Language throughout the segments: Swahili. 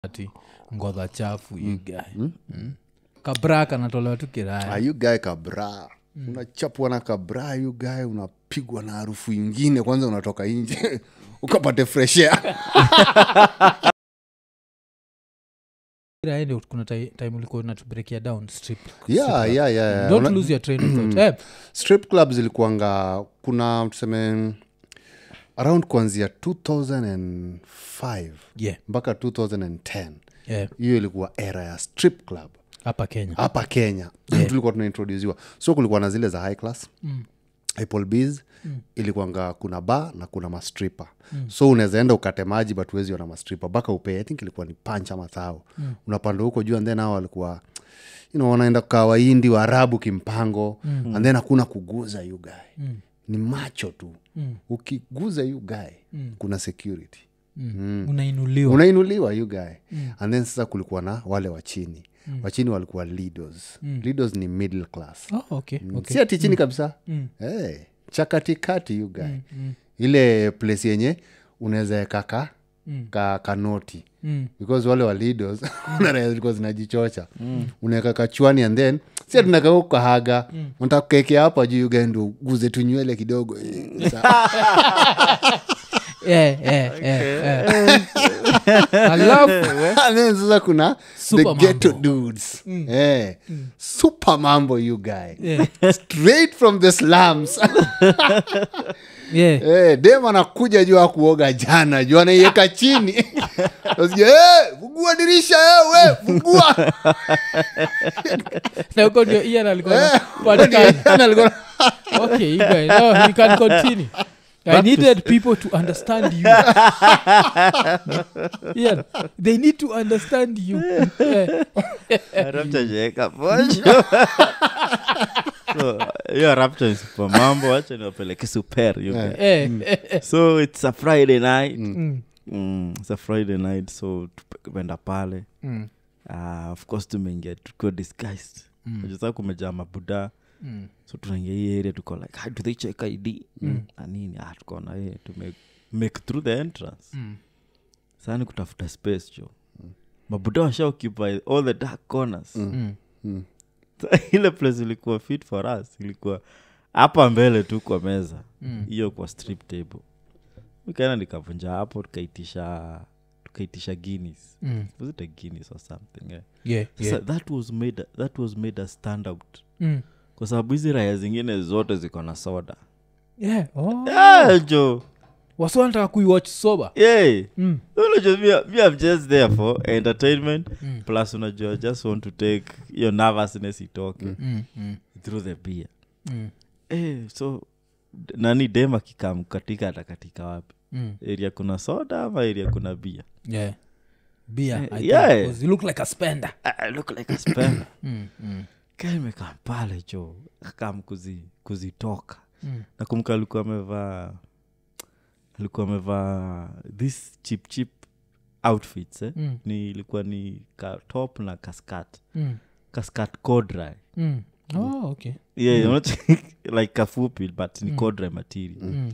ati ngodha chafu you guy mm. kabra kanatolewa tu kiraya Ah, you guy kabra unachapwa na kabra you guy unapigwa na harufu ingine kwanza unatoka nje ukapate fresh air Kiraya ndio kuna ti- time ulikuwa unatubreakia down strip yeah, yeah, yeah, yeah. don't Una- lose your train of thought eh, strip club zilikuanga kuna tuseme around kuanzia 2005 yeah, mpaka 2010 yeah, hiyo ilikuwa era ya strip club hapa kenya hapa kenya tulikuwa tunaintrodusiwa so kulikuwa na zile za high class mm. Applebee's mm. ilikuanga kuna ba na kuna mastripa mm. so unaweza enda ukate maji but huwezi ona mastripa mpaka upee i think ilikuwa ni pancha mathao mm. unapanda huko juu and then hao walikuwa you know, wanaenda kukaa waindi waarabu kimpango mm. and then hakuna kuguza you guy mm. ni macho tu mm. ukiguza you guy mm. kuna security mm. unainuliwa unainuliwa you guy mm. and then sasa kulikuwa na wale wa chini mm. wachini walikuwa leaders mm. leaders ni middle class oh, okay, okay. si ati chini kabisa mm. hey, chakatikati you guy mm, mm. ile place yenye unaweza eka ka, mm. ka kanoti mm. because wale wa leaders unaraya zilikuwa zinajichocha mm. unaweka kachwani and then si atunaka ukahaga mm. unataka kukekea hapa juu yuga ndo guze tunywele kidogo Sa- yeah, yeah, yeah, yeah. alafu And then sasa kuna Super the ghetto mambo. dudes Eh, super mambo you guy Yeah. straight from the slums yeah. Eh, dem anakuja juu akuoga jana juu anaiweka chini Nasikia, "Eh, fungua dirisha eh, we fungua na huko ndio ian alikuwa Eh, anapatikana. Yaani alikuwa- okay you guys no, you can continue I needed people to understand you. Ian, they need to understand you. Yeah. raptajeeka posho so hiyo rapta ni super mambo wacha niwapeleke super you guys. Eh, eh, eh. so it's a friday night Mm, mm, it's a friday night so tuenda pale mm, uh, of course tumeingia tukiwa disguised Mm. mm. kumejaa mabuda mm, so tunaingia hii area tuko like how do they check id Mm. na nini ah, tukaona ye tume make through the entrance mm. sani kutafuta space jo mabuda washa occupy all the dark corners Mm. Mm. ile place ilikuwa fit for us ilikuwa hapa mbele tu kwa meza Mm. hiyo kwa strip table ukaenda nikavunja hapo tukaitisha tukaitisha guinness Mm. was it a guinness or something yeah. Yeah, Sasa yeah. that was made that was made a stand out Mm. kwa sababu hizi raya zingine zote ziko na soda Yeah, oh. yeah, jo wasi wanataka kuiwatch sober yeah. Mm. unajua me, me I'm just there for entertainment Mm. plus unajua I just want to take your nervousness itoke Mm, mm, through the beer mm, eh, so d- nani dem akikam katika atakatika wapi mm. area kuna soda ama area kuna bia Yeah. Beer, Eh, I think, yeah. because you look like a spender. I look like a spender Mm, mm, kaimekam pale jo akam kuzi, kuzitoka mm. nakumbuka alikuwa amevaa alikuwa amevaa this chip chip outfits eh? Mm. ni ilikuwa ni ka top na kaskat Mm. kaskat codry Mm. Oh, okay. yeah, mm. like kafupi but ni mm. codry material Mm.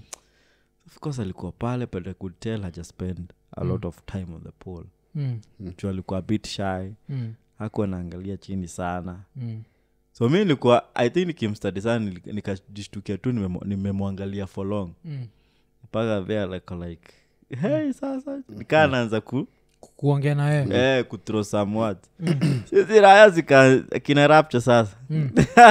of course alikuwa pale but i could tell haja spend a lot of time on the pool Mm. juu alikuwa a bit shy Mm. hakuwa naangalia chini sana Mm. so mi nilikuwa i think nikimstadi sana nili- nikajishtukia tu nimemo- nimemwangalia for long Mm. mpaka there like, like hey sasa nikaa naanza ku Ku- kuongea na wewe eh, kuthrow some words sisi raya zika kina rapture sasa Mm.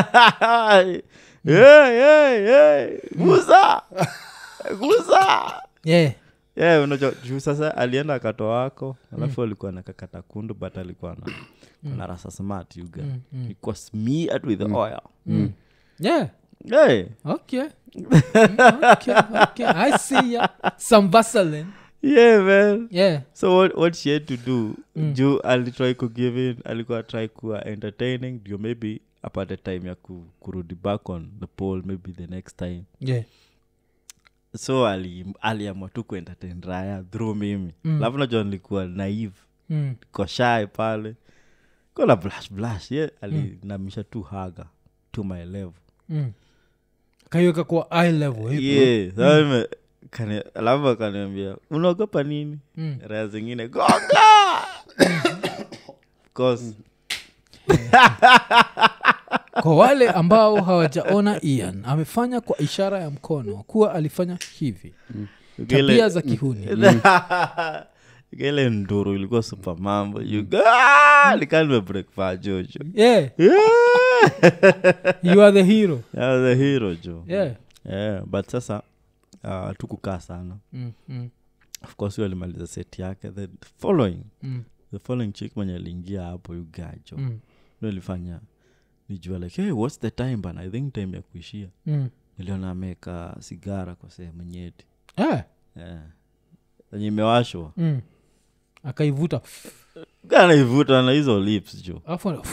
hey, hey, hey, guza guza yeah. yeah, unajua juu sasa alienda akatoa wako alafu alikuwa na kakata kundu but alikuwa na na rasa smart you guy Mm, mm. ilikuwa smeared with oil Mm. yeah hey, okay Mm, okay okay i see ya some vaseline yeah man yeah so what, what she had to do Mm. juu alitry kugive in alikuwa try kuwa entertaining ndio maybe apate time ya ku, kurudi back on the pole maybe the next time yeah so ali- aliamua tu kuentertain raya through mimi Mm. alafu najua nilikuwa naive mm. koshae pale kona blush blush ye alinamisha tu haga to my level Mm. kaiweka kwa eye level hivi. yeah sasa nime- kani- alafu akaniambia unaogopa nini Mm. raya zingine gonga Cause kwa wale ambao hawajaona ian amefanya kwa ishara ya mkono kuwa alifanya hivi tabia ile- za kihuni ile nduru ilikuwa super mambo likanime breakfast jojo yeah. you are the hero Yeah, the hero jo yeah. yeah, but sasa uh, tukukaa sana mm, mm, of course huyo alimaliza set yake the following mm, the following chick mwenye aliingia hapo yugajo mm, ndo ilifanya nijua like hey, what's the time bana i think time ya kuishia mm. niliona ameweka sigara kwa sehemu nyeti Ah, yeah. enye imewashwa mm. akaivuta kanaivuta na hizo lips jo alafu ana-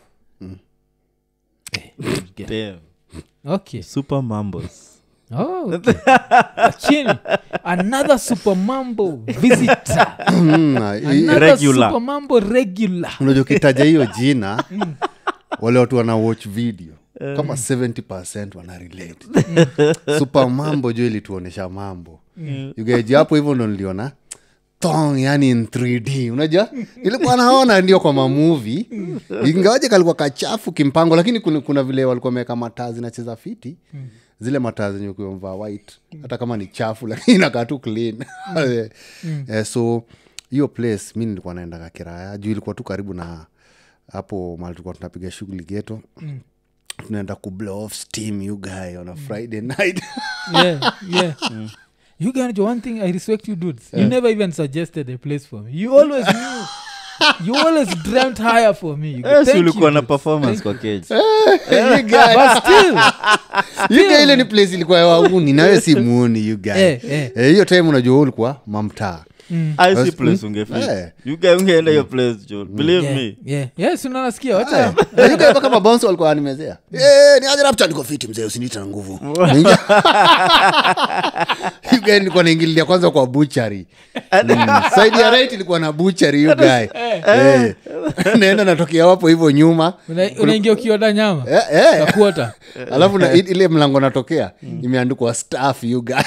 Damn. okay super mambos Oh, okay. chini another super mambo visitor Mm, na hii- another Regular. super mambo regular unajua ukitaja hiyo jina wale watu wana watch video kama 70 wana relate super mambo jo ilituonyesha mambo ugeji hapo hivyo ndo niliona tong yani in 3d unajua ilikuwa naona ndio kwa mamuvi ingawaje kalikuwa kachafu kimpango lakini kuna, kuna vile walikuwa meweka mataa zinacheza fiti zile mataa zenye ukiwamvaa white hata kama ni chafu lakini inakaa tu clean eh, so hiyo place mi nilikuwa naendaga kiraya juu ilikuwa tu karibu na hapo mali tulikuwa tunapiga shughuli geto tunaenda ku blow off steam you guy on a friday night yeah, yeah. You can do one thing I respect you dudes. You never even suggested a place for me. You always knew. You always dreamt higher for me. You go, Yes, "Thank ulikuwa you, na dudes." performance kwa cage You guy- But still, You guy ile ni place ilikuwa ya wauni nawe si muoni you guy. Eh, eh. Eh, hiyo time unajua wewe ulikuwa mamtaa I see Bas- place mm, ungefit eh. you guy ungeenda hiyo place jo believe yeah, me yeah. Yes, unanasikia wacha Eh, you guy mpaka mabonso walikuwa wanimezea Eh, ni aje rapta niko fiti mzee usiniita na nguvu Ninja- You guy nilikuwa naingililia kwanza kwa buchari saidi ya right ilikuwa na buchari you guy Eh. naenda natokea wapo hivyo nyuma Una- unaingia ukioda nyama Eh, eh. kakuota alafu na, i- ile mlango natokea imeandikwa staff you guy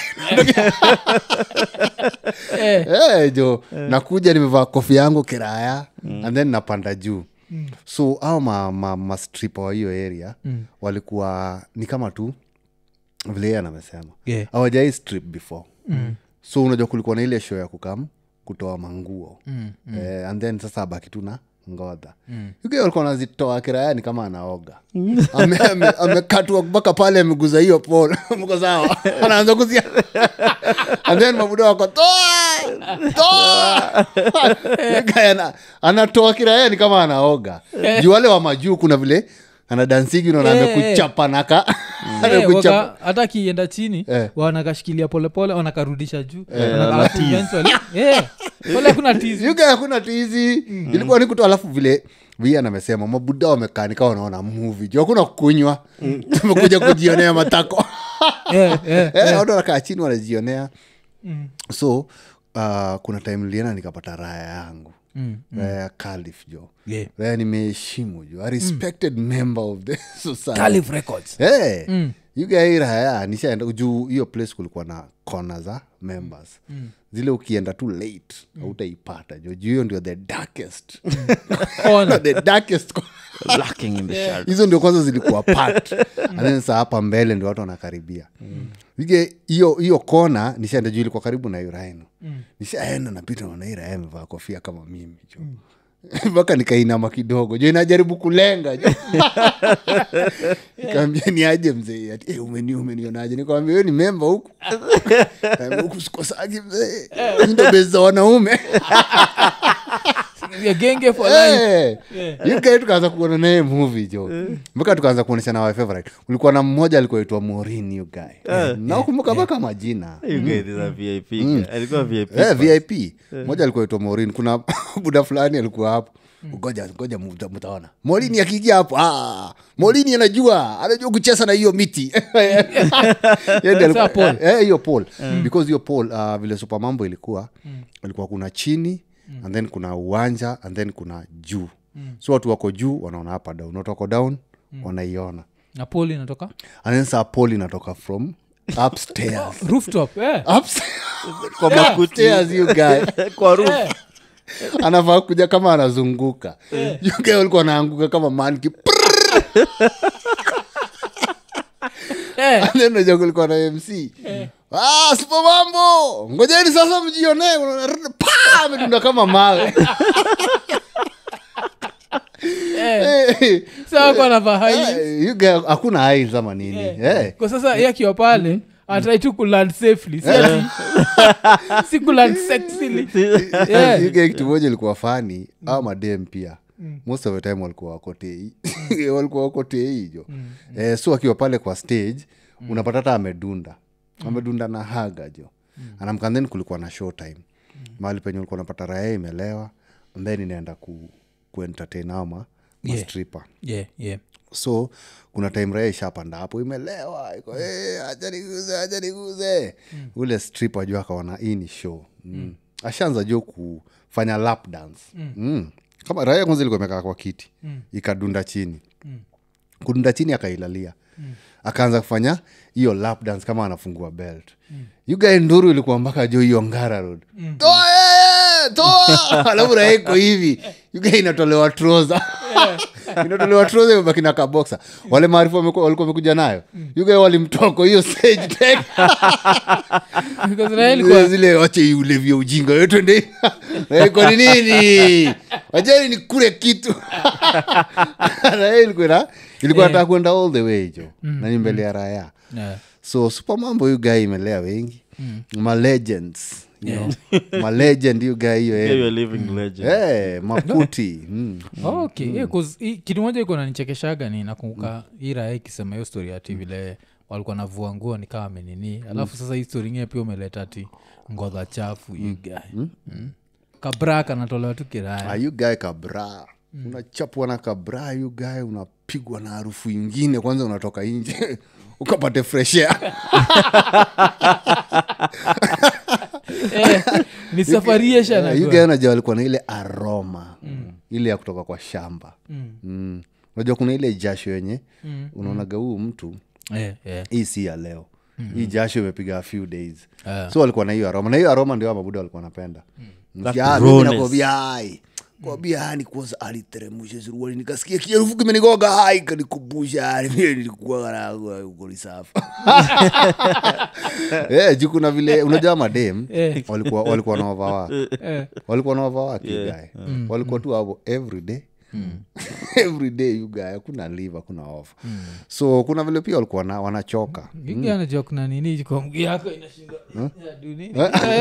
eh, Eh, jo nakuja nimevaa kofi yangu kiraya and then napanda juu so au ma, ma, mastripa wa hiyo area walikuwa ni kama tu vile yeye anamesema Yeah. hawajai strip before so unajua kulikuwa na ile show ya kukam kutoa manguo eh, and then sasa abaki tu na ngodha mm. walikuwa nazitoa kirayani kama anaoga amekatwa ame, amekatwa mpaka pale ameguza hiyo pol mko sawa anaanza kuzia and then mabuda wako toa toa Guy ana- anatoa kirayani kama anaoga juu wale wa majuu kuna vile anadansigi unaona Eh, amekuchapa naka eh, amekuchapa waka- hata akienda chini Eh. wanakashikilia polepole wanakarudisha juu Eh, Wana- na alafu tease. eventually- eh, wale kuna tizi yuga hakuna tizi ilikuwa ni kutu alafu vile vian amesema mabuda wamekaa nikawa wanaona muvi juu hakuna kukunywa tumekuja kujionea matako Eh, eh, Eh, watu wanakaa chini wanajionea so uh, kuna time nilienda nikapata raya yangu Mm, raya ya Calif jo yeah. raya nimeheshimu jo a respected member of the society Calif Records. hey, Mm. yugai raya nishaenda juu hiyo place kulikuwa na kona za members zile ukienda tu late hautaipata jo juu hiyo ndio the darkest Corner. the darkest co- lacking in the shadow hizo ndio kwanza zilikuwa pat and then saa hapa mbele ndio watu wanakaribia ige hiyo hiyo kona nishaenda juu ilikuwa karibu na iraino nishaenda napita naona irae amevaa kofia kama mimi jo mpaka nikainama kidogo jo inajaribu kulenga jo nikaambia ni aje mzee ati eh, umeni umenionaje nikamwambia wewe ni memba huku Kaambia, huku sikosagi mzee Hizi ndo bezi za wanaume Ya genge for life. Eh, you guy tukaanza kuona naye movie jo mpaka tukaanza kuonyesha na my favorite ulikuwa na mmoja alikuwa itwa morin you guy nakumbuka mpaka majina you guys is a vip guy. alikuwa vip Eh, vip moja alikuwa itwa morin kuna buda fulani alikuwa hapo ngoja ngoja muta- mutaona molini akiingia hapo ah, molini anajua anajua kucheza na hiyo miti Yeye ndiye alikuwa- Sasa Paul. eh, hiyo pol because hiyo pol uh, vile supamambo ilikuwa ilikuwa kuna chini and then kuna uwanja and then kuna juu so watu wako juu wanaona hapa down watu wako down wanaiona na poli inatoka and then saa pol inatoka from upstairs rooftop eh. Ups- kwa makuti upstairs you guy kwa roof Eh. anafaa kuja kama anazunguka yuga walikuwa anaanguka kama manki Eh, naja kulikuwa na mc ah, sipo mambo ngojeni sasa mjionee Unaona, pa amedunda kama mawe eh, Eh, sawa kwa navaa highlights. eh, yuga hakuna highs ama nini Eh. kwa sasa ye akiwa pale atrai tu kuland safely si ati si kuland sexily Yeah. Yuga kitu moja ilikuwa fani au madem pia most of the time walikuwa wakotei walikuwa wakotei jo eh, so akiwa pale kwa stage unapata hata amedunda amedunda na haga jo anamkan then kulikuwa na show time mahali penye ulikuwa unapata raya imelewa and then inaenda ku, kuentertain ama Yeah. mastripa yeah, yeah. so kuna time raya ishapanda hapo imelewa iko hey, acha niguze acha niguze ule strip ajua akaona hii ni show mm. ashaanza jo kufanya lap dance mm. kama raya kwanza ilikuwa imekaa kwa kiti ikadunda chini kudunda chini akailalia akaanza kufanya hiyo lap dance kama anafungua belt mm. yugae nduru ilikuwa mpaka jo hiyo ngara road toa yeye, toa alafu raeko hivi yugae inatolewa troza inatolewa troza imebaki na kaboksa wale maarifu wamekuwa- walikuwa wamekuja nayo yugae walimtoko hiyo stage tech. Because Raila zile, ilikuwa- zile wache ulevya ujinga yo twende raeko ni nini wacheni ni kule kitu raya ilikuwa ina- ilikuwa nataka kwenda all the way jo na ni mbele ya raya Yeah. so super mambo hiyu guy imelea wengi malegends you know. malegend hiyu guy hiyo Yeah, eh. you're a living legend. Eh, maputi mm. Oh, okay yeah, 'cause hii- kitu moja iko nanichekeshaga ni nakumbuka hii raya ikisema hiyo story ati vile walikuwa navua nguo ni kama amenini alafu sasa hii story ingine pia umeleta ati ngodha chafu you guy mm. kabra kanatolewa tu kiraya Ah, you guy kabra unachapwa na kabra yu guy unapigwa na harufu ingine kwanza unatoka nje ukapate fresh air eh, ni safarisha Eh, you guy unajua walikuwa na ile aroma ile ya kutoka kwa shamba mm. unajua kuna ile jasho yenye unaonaga huu mtu eh, eh. hii si ya leo hii jasho imepiga a few days Ah. so walikuwa na hiyo aroma na hiyo aroma ndio mabuda walikuwa wanapenda That Ya, mimi rawness. nakwambia hai kwambia hani kwanza aliteremusha suruali nikasikia kiarufu kimenigoga hai kanikumbusha hani vile nilikuwa na ukolisafa eh juu kuna vile unajua madem Eh. walikuwa walikuwa na wavawa Eh. walikuwa na wavawa kigae walikuwa tu hapo every day every day you guy hakuna live hakuna off so kuna vile pia walikuwa na- wanachoka Yugi anajua kuna nini kwa mguu yako inashinda Ya, do nini?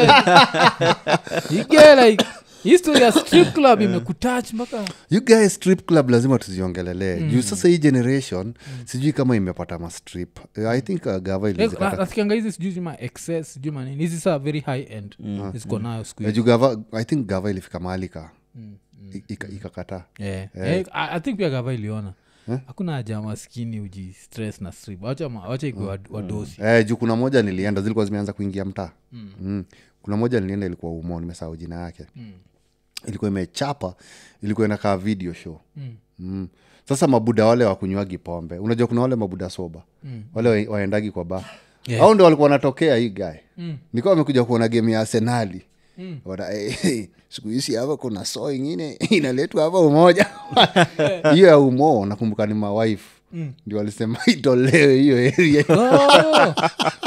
Yugi like history ya strip club imekutach mpaka you guys strip club lazima tuziongelelee juu sasa hii generation sijui kama imepata mastrip Eh, i think uh, gava Eh, na- ilizipata nasikianga hizi sijui ma excess sijui manini hizi saa very high end ziko nayo siku Eh, hizi juu gava i think gava ilifika mahali ka i- ika- ikakataa Yeah. Eh, I, i think pia gava iliona hakuna haja maskini uji stress na strip wacha ma- wacha ikwe wad- wadosi eh, juu kuna moja nilienda zilikuwa zimeanza kuingia mtaa mm. kuna moja nilienda ilikuwa umo nimesahau jina yake ilikuwa imechapa ilikuwa inakaa video show mm. Mm. sasa mabuda wale wakunywagi pombe unajua kuna wale mabuda soba mm. wale wa- waendagi kwa ba Yeah. au ndo walikuwa wanatokea hii gae mm. nikuwa wamekuja kuona game ya arsenali mm. siku hizi hapa kuna so ingine inaletwa hapa umoja hiyo ya umo nakumbuka ni mawife mm. ndio walisema itolewe hiyo area Oh,